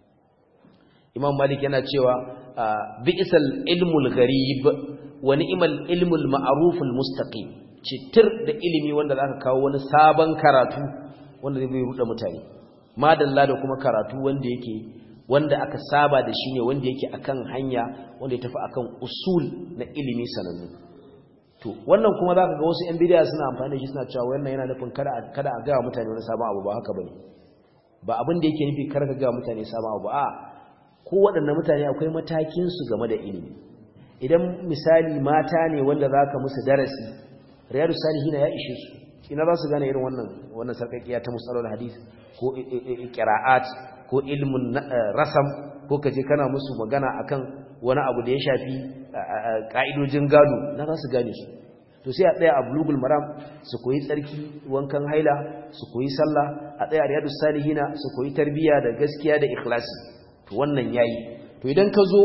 imam malik yana cewa bi'sal ilmul gharib wa ni'mal ilmul ma'ruful mustaqim citir da ilimi wanda zaka kawo wani sabon karatu wanda zai ruɗa mutane madalla da kuma karatu wanda yake wanda aka saba da shi ne wanda yake akan hanya wanda ya tafi akan usul na ilimi sanannu to wannan kuma zaka ga wasu yan bidiya suna amfani da shi suna cewa wannan yana nufin kada kada a ga mutane wani sabon abu ba haka bane ba abin da yake nufi kar ka ga mutane sabon abu a ko waɗannan mutane akwai matakin su game da ilimi idan misali mata ne wanda zaka musu darasi riyadu salihina ya ishe su ina za su gane irin wannan wannan sarkakiya ta musallar hadith ko qira'at ko ilmun rasam ko kaje kana musu magana akan wani abu da ya shafi ka'idojin gado na za su gane su to sai a tsaya a bulugul maram su koyi tsarki wankan haila su koyi sallah a tsaya riyadus salihina su koyi tarbiya da gaskiya da ikhlasi to wannan yayi to idan ka zo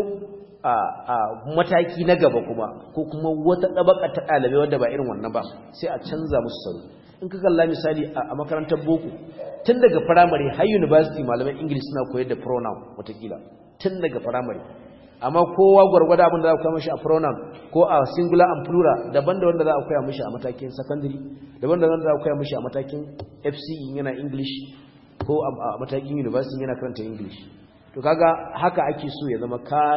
a mataki na gaba kuma ko kuma wata ɗabaka ta ɗalibai wadda ba irin wannan ba sai a canza musu salo in ka kalla misali a makarantar boko tun daga firamare har university malaman english suna koyar da pronoun watakila tun daga firamare amma kowa gwargwada abin da za a koya mashi a pronoun ko a singular and plural daban da wanda za a koya mashi a matakin secondary daban da wanda za a koya mashi a matakin fce yana english ko a matakin university yana karanta english to kaga haka ake so ya zama ka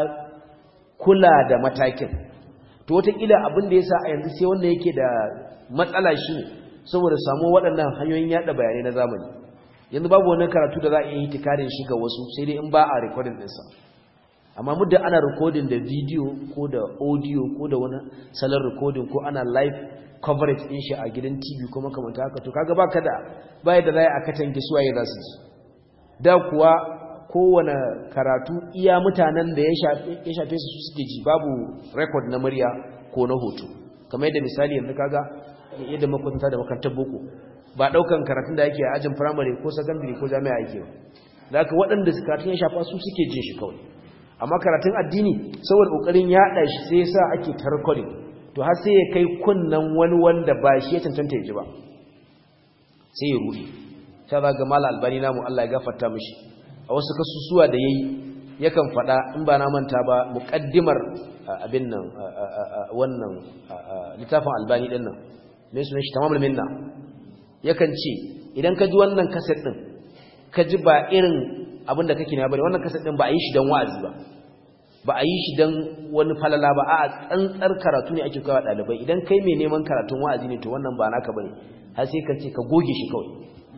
kula da matakin to wataƙila abin da ya sa a yanzu sai wanda yake da matsala shi ne saboda samu waɗannan hanyoyin yaɗa bayanai na zamani yanzu babu wani karatu da za a iya yi tikarin shi ga wasu sai dai in ba a rikodin ɗinsa amma muddin ana rikodin da bidiyo ko da audio ko da wani salon rikodin ko ana live coverage ɗin shi a gidan tv ko makamanta haka to kaga baka da baya da za a katange suwaye za su da kuwa kowane karatu iya mutanen da ya shafe su suke ji babu rekod na murya ko na hoto kamar yadda misali yanzu kaga yadda makwatanta da makarantar boko ba daukan karatun da yake a ajin firamare ko sakandare ko jami'a yake ba da haka waɗanda karatun ya shafa su suke jin shi kawai amma karatun addini saboda ƙoƙarin yaɗa shi sai yasa ake ta recording to har sai ya kai kunnan wani wanda ba shi ya cancanta ya ji ba sai ya ruɗe ta zaga mala albani namu Allah ya gafarta mishi a wasu kasusuwa da yayi yakan fada in ba na manta ba muqaddimar abin nan wannan littafin albani din nan me sunan shi tamamul minna yakan ce idan ka ji wannan kaset din ka ji ba irin abin da kake ne bane wannan kaset din ba a yi shi dan wa'azi ba ba a yi shi dan wani falala ba a tsantsar karatu ne ake kawo dalibai idan kai mai neman karatun wa'azi ne to wannan ba naka bane har sai ka ce ka goge shi kawai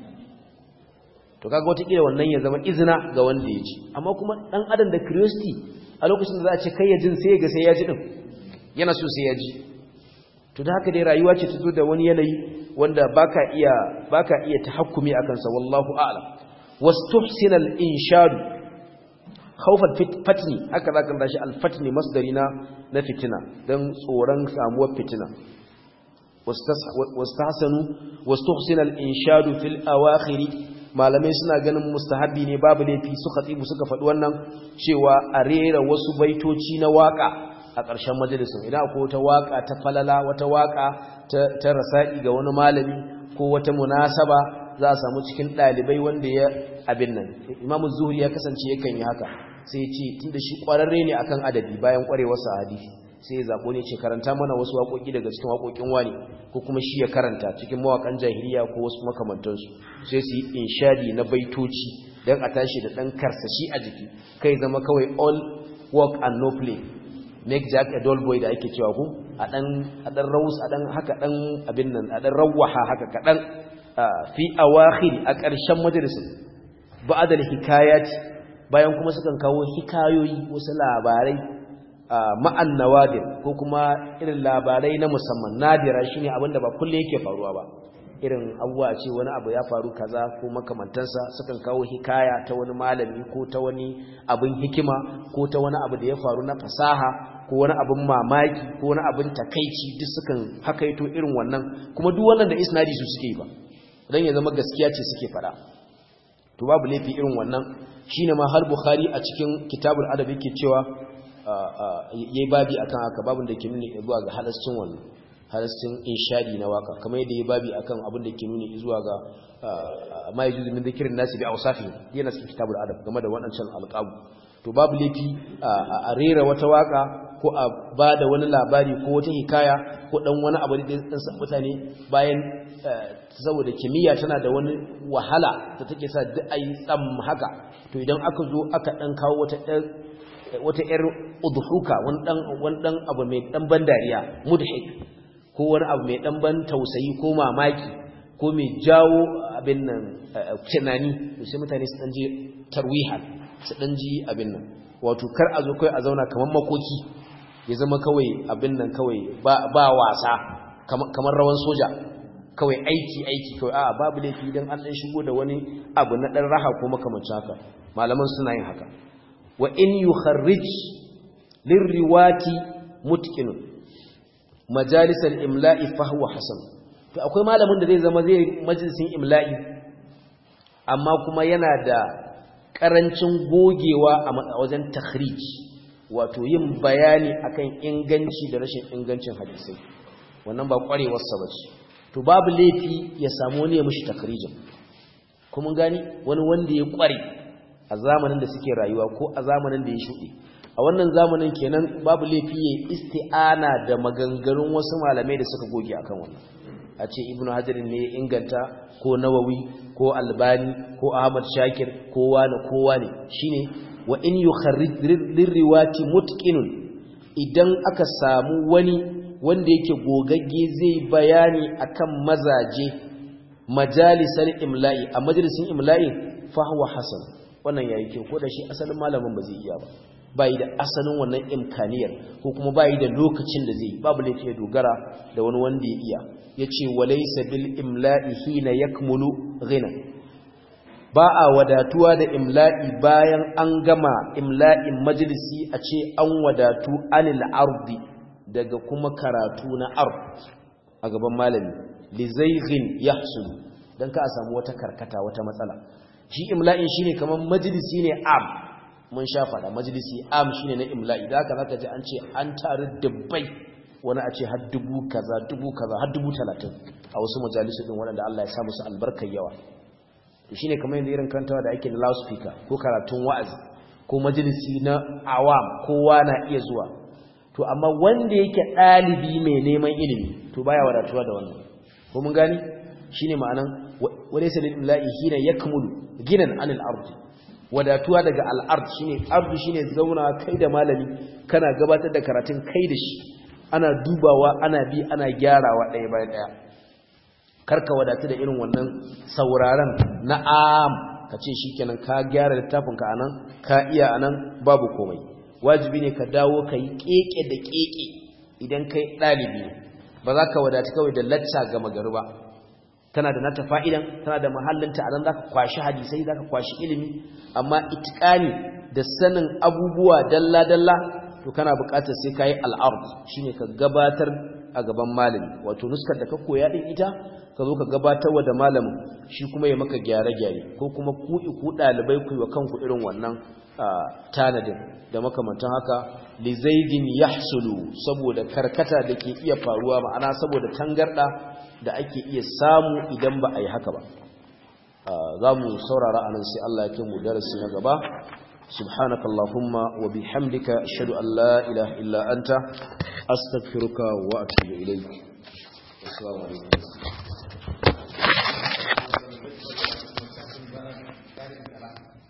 to kaga wataƙila wannan ya zama izina ga wanda ya ji amma kuma ɗan adam da curiosity a lokacin da za a ce kai ya jin sai ga sai ya ji ɗin yana so sai ya ji to da haka dai rayuwa ce ta zo da wani yanayi wanda baka iya baka iya tahakkumi akan sa wallahu a'lam wastuhsina al-inshad khawf al-fatni haka zaka dashi al-fatni masdari na na fitina dan tsoron samuwar fitina wastahsanu wastuhsina al-inshad fil awakhir malamai suna ganin mustahabi ne babu laifi suka tsibu suka faɗi wannan cewa a rera wasu baitoci na waka a ƙarshen majalisun idan akwai wata waka ta falala wata waka ta rasa'i ga wani malami ko wata munasaba za a samu cikin ɗalibai wanda ya abin nan imamu zuhuri ya kasance yakan yi haka sai ce tunda shi ƙwararre ne akan adabi bayan ƙwarewarsa hadisi sai ya zaɓo ne ce karanta mana wasu waƙoƙi daga cikin waƙoƙin wani ko kuma shi ya karanta cikin mawaƙan jahiliya ko wasu makamantansu sai su yi inshadi na baitoci don a tashi da ɗan karsashi a jiki kai zama kawai all work and no play make jack a dull boy da ake cewa ku a ɗan a ɗan raus a ɗan haka ɗan abin nan a ɗan rawaha haka kaɗan fi awakhir a ƙarshen majalisin ba'adal hikayati bayan kuma sukan kawo hikayoyi wasu labarai ma'an nawadir ko kuma irin labarai na musamman nadira shine abinda ba kulle yake faruwa ba irin abubuwa ce wani abu ya faru kaza ko makamantansa sukan kawo hikaya ta wani malami ko ta wani abin hikima ko ta wani abu da ya faru na fasaha ko wani abin mamaki ko wani abin takaici duk sukan hakaito irin wannan kuma duk wannan da isnadi su suke yi ba dan ya zama gaskiya ce suke fada to babu laifi irin wannan shine ma har bukhari a cikin kitabul adab yake cewa yayi babi akan haka babun da ke nuni zuwa ga halascin wannan halascin inshadi na waka kamar yadda yayi babi akan abin da ke nuni zuwa ga ma yajuzu min dhikrin nasi bi awsafi yana cikin kitabul adab game da waɗancan alqabu to babu laifi a rera wata waka ko a bada wani labari ko wata hikaya ko dan wani abu da dan san mutane bayan saboda kimiyya tana da wani wahala da take sa duk ayi tsam haka to idan aka zo aka dan kawo wata wata yar udhuka wani dan wani dan abu mai dan ban dariya mudhik ko wani abu mai dan ban tausayi ko mamaki ko mai jawo abin nan tunani sai mutane su dan je tarwiha su dan ji abin nan wato kar a zo kai a zauna kaman makoki ya zama kawai abin nan kawai ba ba wasa kamar rawan soja kawai aiki aiki kawai a babu laifi idan an dan shigo da wani abu na dan raha ko makamancin haka malaman suna yin haka wa in yukharrij lirriwati mutqinun majalis al-imla'i fa huwa hasan to akwai malamin da zai zama zai majalisin imla'i amma kuma yana da karancin gogewa a wajen takhrij wato yin bayani akan inganci da rashin ingancin hadisai wannan ba kwarewar sa bace to babu laifi ya samu wani ya mishi takhrijin kuma gani wani wanda ya kware a zamanin da suke rayuwa ko a zamanin da ya shuɗe a wannan zamanin kenan babu laifi ya isti'ana da maganganun wasu malamai da suka goge akan wannan a ce ibnu hajarin ne ya inganta ko nawawi ko albani ko ahmad shakir ko wani ko wani shine wa in yukharrij lirriwati mutqinun idan aka samu wani wanda yake gogagge zai bayani akan mazaje majalisar imla'i a majalisin imla'i fa huwa hasan wannan yayi kyau ko da shi asalin malamin ba zai iya ba bai da asalin wannan imkaniyar ko kuma bai da lokacin da zai babu laifi ya dogara da wani wanda ya iya yace walaysa bil imla'i hina yakmulu ghina ba a wadatuwa da imla'i bayan an gama imla'in majalisi a ce an wadatu anil ardi daga kuma karatu na ard a gaban malami li zayghin yahsul dan ka samu wata karkata wata matsala shi imla'in shine kaman majalisi ne am mun sha fada majalisi am shine na imla'i da haka zaka ji an ce an taru dubbai wani a ce har dubu kaza dubu kaza har dubu talatin a wasu majalisu din waɗanda Allah ya sa musu albarkar yawa shine kamar yadda irin karantawa da ake na loudspeaker ko karatun wa'azi ko majalisi na awam kowa na iya zuwa to amma wanda yake ɗalibi mai neman ilimi to baya wadatuwa da wannan ko mun gani shine ma'anan walaysa lil imla'i hina yakmulu ginan anil ardi wadatuwa daga al'ard shine ardu shine zauna kai da malami kana gabatar da karatun kai da shi ana dubawa ana bi ana gyarawa ɗaya bayan ɗaya karka wadatu da irin wannan sauraron na'am ka ce shikenan ka gyara littafin ka anan ka iya anan babu komai wajibi ne ka dawo ka yi keke da keke idan kai ɗalibi ne ba za ka wadatu kawai da lacca ga magari ba tana da nata fa'idan tana da mahallinta a nan za ka kwashi hadisai za ka kwashi ilimi amma itikani da sanin abubuwa dalla-dalla to kana buƙatar sai ka yi al'ard shi ne ka gabatar a gaban malami wato nuskar da ka koya ɗin ita ka zo ka gabatar wa da malamin shi kuma ya maka gyare-gyare ko kuma ku ku ɗalibai ku yi wa kanku irin wannan tanadin da makamantan haka li zaidin yahsulu saboda karkata da ke iya faruwa ma'ana saboda tangarda da ake iya samu idan ba a yi haka ba za mu saurara anan sai Allah ya kai mu darasi na gaba subhanaka allahumma wa bihamdika ashhadu an la ilaha illa anta astaghfiruka wa atubu ilayk assalamu alaikum